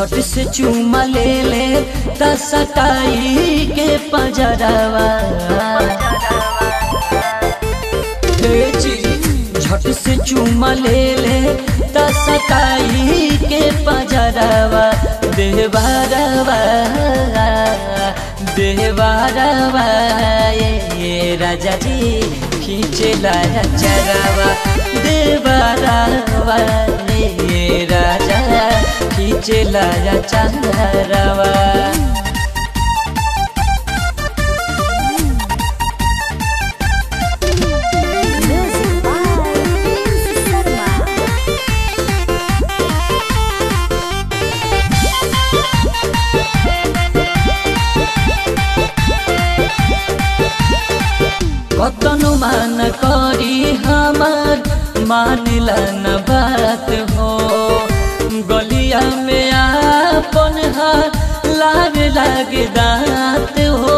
झट से चूमा ले ले त सटाई के पजरवा हे जी झट से चूमा ले ले त सटाई के पजरवा देवारवा देवारवा ये राजा जी खींचे लाया चरवा देवारवा ये राजा खींचे लाया चरवा Music by Prince Sharma. कतनु मान करी हमार मानिला न बात हो गलिया में आपन हाथ लागे लागे दांत हो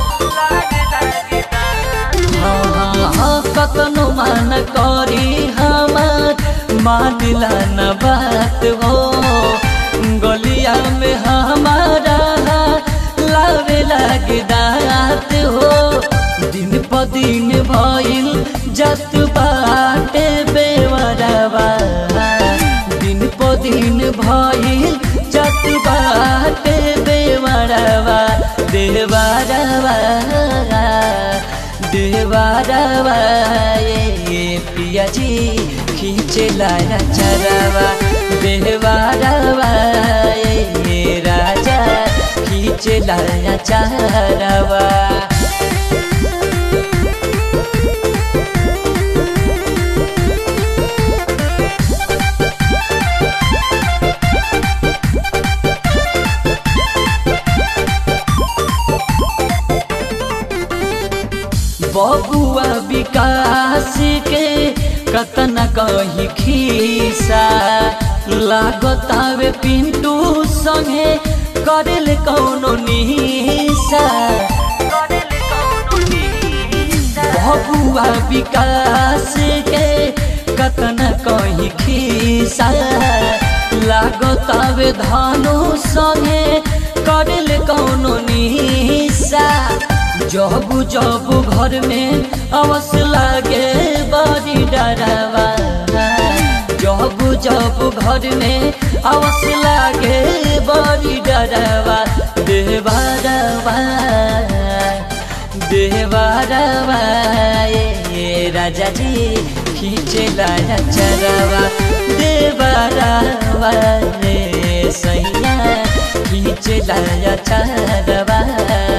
हाँ, हाँ, हाँ, कतनु मान करी हमार मानिला न बात हो गलिया में हमारा हाथ लागे लागे दांत हो दिन प दिन भइल जत बाटे बेवरवा दिन प दिन भइल जत बाटे बेवरवा देवरवा देवरवा ये पिया जी खींचे लाया चरवा देवरवा ये राजा खींचे लाया चरवा बबुआ विकास के कतना कही खीसा लागतावे पिंटू संगे करेल कौनो निशा बबुआ विकास के कतना कही खीसा लागतावे धानो संगे करेल कौनो निशा जब जब घर में अवस लागे बड़ी डरवा जब जब घर में अवस लागे बड़ी डरवा देवारवा देवारवा ये राजा जी खींचे लाया चरवा देवारवा रे सैया खींचे लाया चरवा